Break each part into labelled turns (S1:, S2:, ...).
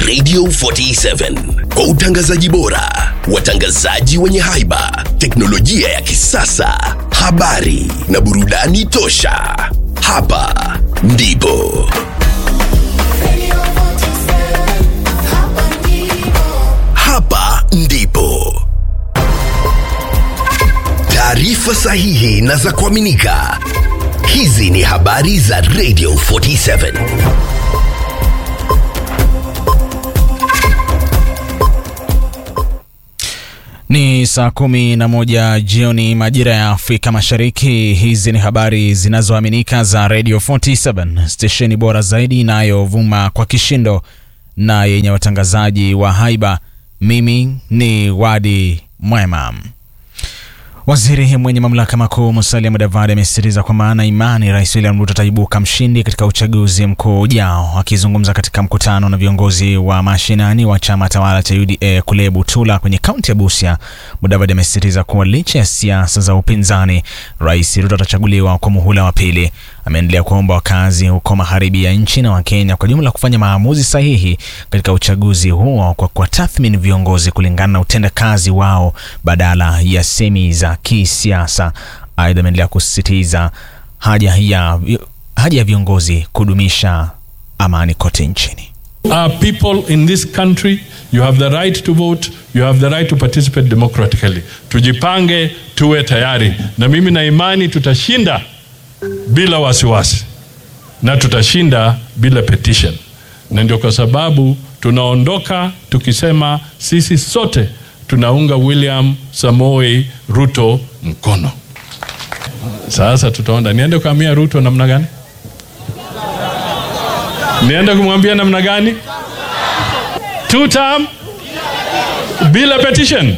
S1: Radio 47 kwa utangazaji bora, watangazaji wenye haiba, teknolojia ya kisasa, habari na burudani tosha. Hapa ndipo hapa ndipo taarifa sahihi na za kuaminika. Hizi ni habari za Radio 47.
S2: Ni saa kumi na moja jioni majira ya Afrika Mashariki. Hizi ni habari zinazoaminika za Radio 47, stesheni bora zaidi inayovuma kwa kishindo na yenye watangazaji wa haiba. Mimi ni Wadi Mwema. Waziri mwenye mamlaka makuu Musalia Mudavadi amesisitiza kwamba ana imani Rais William Ruto ataibuka mshindi katika uchaguzi mkuu ujao. Akizungumza katika mkutano na viongozi wa mashinani wa chama tawala cha UDA kule Butula kwenye kaunti ya Busia, Mudavadi amesisitiza kuwa licha ya siasa za upinzani, Rais Ruto atachaguliwa kwa muhula wa pili. Ameendelea kuomba wakazi huko magharibi ya nchi na Wakenya kwa jumla kufanya maamuzi sahihi katika uchaguzi huo kwa kuwatathmini viongozi kulingana na utendakazi wao badala ya semi za kisiasa. Aidha, ameendelea kusisitiza haja ya, haja ya viongozi kudumisha amani kote nchini.
S3: Our people in this country, you have the right to vote, you have the right to participate democratically. Tujipange, tuwe tayari, na mimi na imani tutashinda bila wasiwasi na tutashinda bila petition, na ndio kwa sababu tunaondoka tukisema sisi sote tunaunga William Samoei Ruto mkono. Sasa tutaona niende kuambia Ruto namna gani, niende kumwambia namna gani, two term bila petition.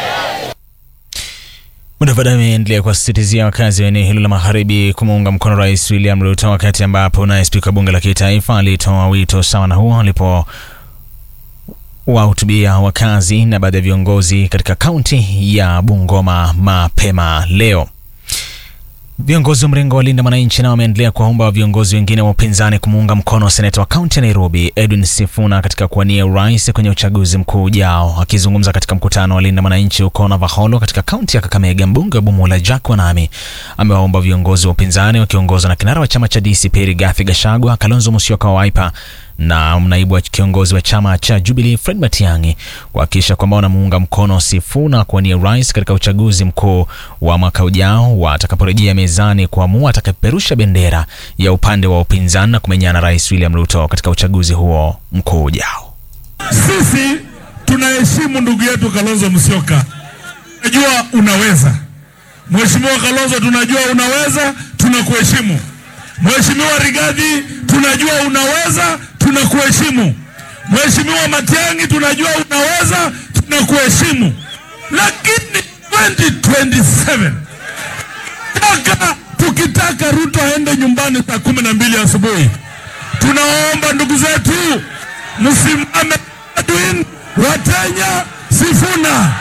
S2: Mudavadi ameendelea kuwasisitizia wakazi wa eneo hilo la magharibi kumuunga mkono Rais William Ruto, wakati ambapo naye spika bunge la kitaifa alitoa wito sawa na huo alipo wahutubia wakazi na baadhi ya viongozi katika kaunti ya Bungoma mapema leo. Viongozi wa mrengo wa Linda Mwananchi nao wameendelea kuwaomba viongozi wengine wa upinzani kumuunga mkono seneta wa kaunti ya Nairobi Edwin Sifuna katika kuwania urais kwenye uchaguzi mkuu ujao. Akizungumza katika mkutano wa Linda Mwananchi huko Navaholo katika kaunti ya Kakamega, mbunge wa Bumula Jack Wanami amewaomba viongozi wa upinzani wakiongozwa na kinara wa chama cha DCP Rigathi Gachagua, Kalonzo Musyoka wa Wiper na naibu wa kiongozi wa chama cha Jubilee Fred Matiang'i kuhakikisha kwamba wanamuunga mkono Sifuna kuwania urais katika uchaguzi mkuu wa mwaka ujao watakaporejea mezani kuamua atakapeperusha bendera ya upande wa upinzani na kumenyana Rais William Ruto katika uchaguzi huo mkuu ujao.
S4: Sisi tunaheshimu ndugu yetu Kalonzo Musyoka, tunajua unaweza. Mheshimiwa Kalonzo, tunajua unaweza, tunakuheshimu. Mheshimiwa Rigathi, tunajua unaweza, tunakuheshimu. Mheshimiwa Matiang'i, tunajua unaweza, tunakuheshimu. Lakini 2027 taka tukitaka Ruto aende nyumbani saa kumi na mbili asubuhi, tunaomba ndugu zetu msimame Edwin Watenya Sifuna.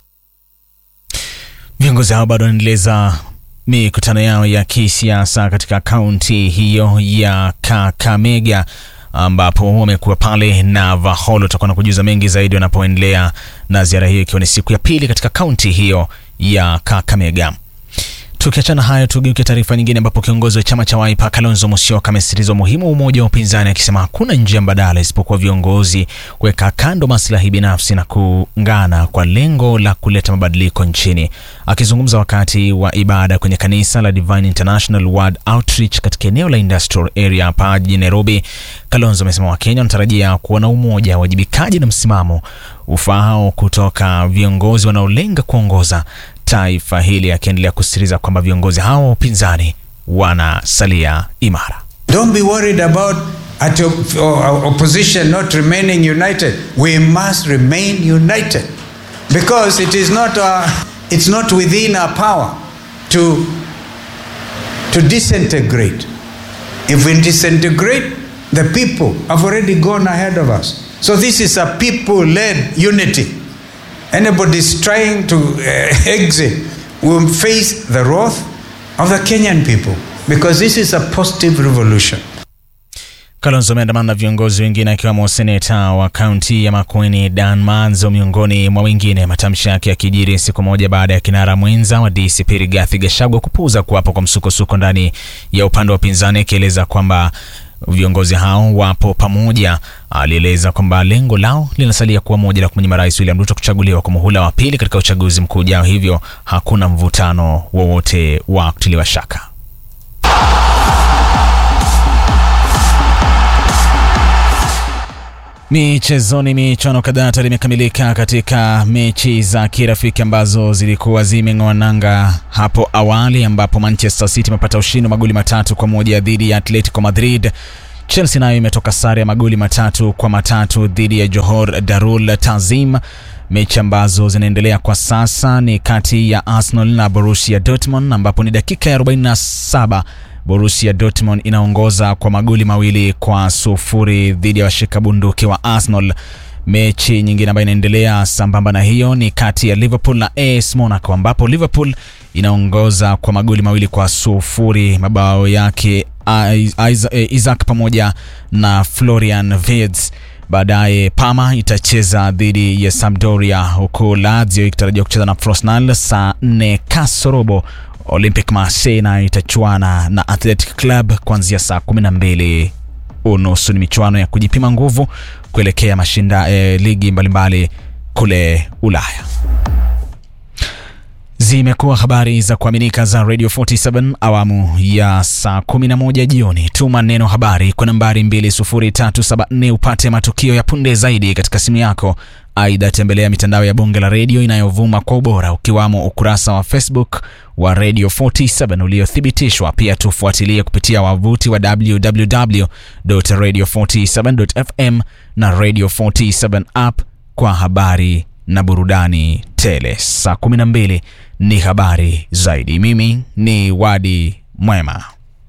S2: Viongozi hao bado wanaendeleza mikutano yao ya kisiasa katika kaunti hiyo ya Kakamega ambapo wamekuwa pale na Vaholo. Tutakuwa na kujuza mengi zaidi wanapoendelea na ziara hiyo, ikiwa ni siku ya pili katika kaunti hiyo ya Kakamega. Tukiachana hayo, tugeuke taarifa nyingine, ambapo kiongozi wa chama cha Wiper Kalonzo Musyoka amesisitiza umuhimu wa umoja wa upinzani, akisema hakuna njia mbadala isipokuwa viongozi kuweka kando maslahi binafsi na kuungana kwa lengo la kuleta mabadiliko nchini. Akizungumza wakati wa ibada kwenye kanisa la Divine International Word Outreach katika eneo la Industrial Area hapa jijini Nairobi, Kalonzo amesema Wakenya wanatarajia kuona umoja, wajibikaji na msimamo ufaao kutoka viongozi wanaolenga kuongoza taifa hili, akiendelea kusisitiza kwamba viongozi hao wa upinzani wanasalia imara.
S5: Don't be worried about at op- or opposition not remaining united. We must remain united because it is not our, it's not within our power to to disintegrate. If we disintegrate, the people have already gone ahead of us. So this is a people-led unity. Anybody is trying to uh, exit will face the wrath of the Kenyan people because this is a positive revolution.
S2: Kalonzo ameandamana na viongozi wengine akiwemo seneta wa kaunti ya Makueni Dan Manzo miongoni mwa wengine. Matamshi yake yakijiri siku moja baada ya kinara mwenza wa DCP Rigathi Gachagua kupuuza kuwapo kwa msukosuko ndani ya upande wa upinzani, akieleza kwamba viongozi hao wapo pamoja. Alieleza kwamba lengo lao linasalia kuwa moja la kumnyima Rais William Ruto kuchaguliwa kwa muhula wa pili katika uchaguzi mkuu ujao, hivyo hakuna mvutano wowote wa kutiliwa shaka. Michezoni, michuano kadhaa tayari imekamilika katika mechi za kirafiki ambazo zilikuwa zimeng'oa nanga hapo awali, ambapo Manchester City imepata ushindi wa magoli matatu kwa moja dhidi ya Atletico Madrid. Chelsea nayo imetoka sare ya magoli matatu kwa matatu dhidi ya Johor Darul Tazim. Mechi ambazo zinaendelea kwa sasa ni kati ya Arsenal na Borussia Dortmund, ambapo ni dakika ya 47 Borussia Dortmund inaongoza kwa magoli mawili kwa sufuri dhidi ya washika bunduki wa Arsenal. Mechi nyingine ambayo inaendelea sambamba na hiyo ni kati ya Liverpool na AS Monaco ambapo Liverpool inaongoza kwa magoli mawili kwa sufuri, mabao yake Isaac pamoja na Florian Wirtz. Baadaye Parma itacheza dhidi ya Sampdoria, huku Lazio ikitarajiwa kucheza na Frosinone saa 4 kasorobo. Olympic Marseille na itachuana na Athletic Club kuanzia saa 12 unusu. Ni michuano ya kujipima nguvu kuelekea mashinda eh, ligi mbalimbali mbali kule Ulaya. Zimekuwa habari za kuaminika za Radio 47 awamu ya saa 11 jioni. Tuma neno habari kwa nambari 20374 upate matukio ya punde zaidi katika simu yako. Aidha, tembelea mitandao ya bonge la redio inayovuma kwa ubora ukiwamo ukurasa wa Facebook wa Radio 47 uliothibitishwa. Pia tufuatilie kupitia wavuti wa www.radio47.fm na Radio 47 app kwa habari na burudani tele. Saa 12 ni habari zaidi. Mimi ni Wadi Mwema.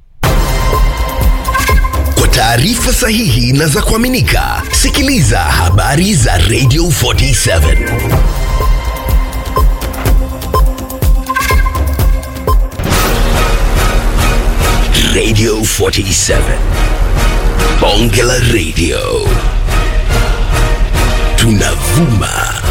S1: Kwa taarifa sahihi na za kuaminika, sikiliza habari za Radio 47 Radio 47 Bonge la Radio, tunavuma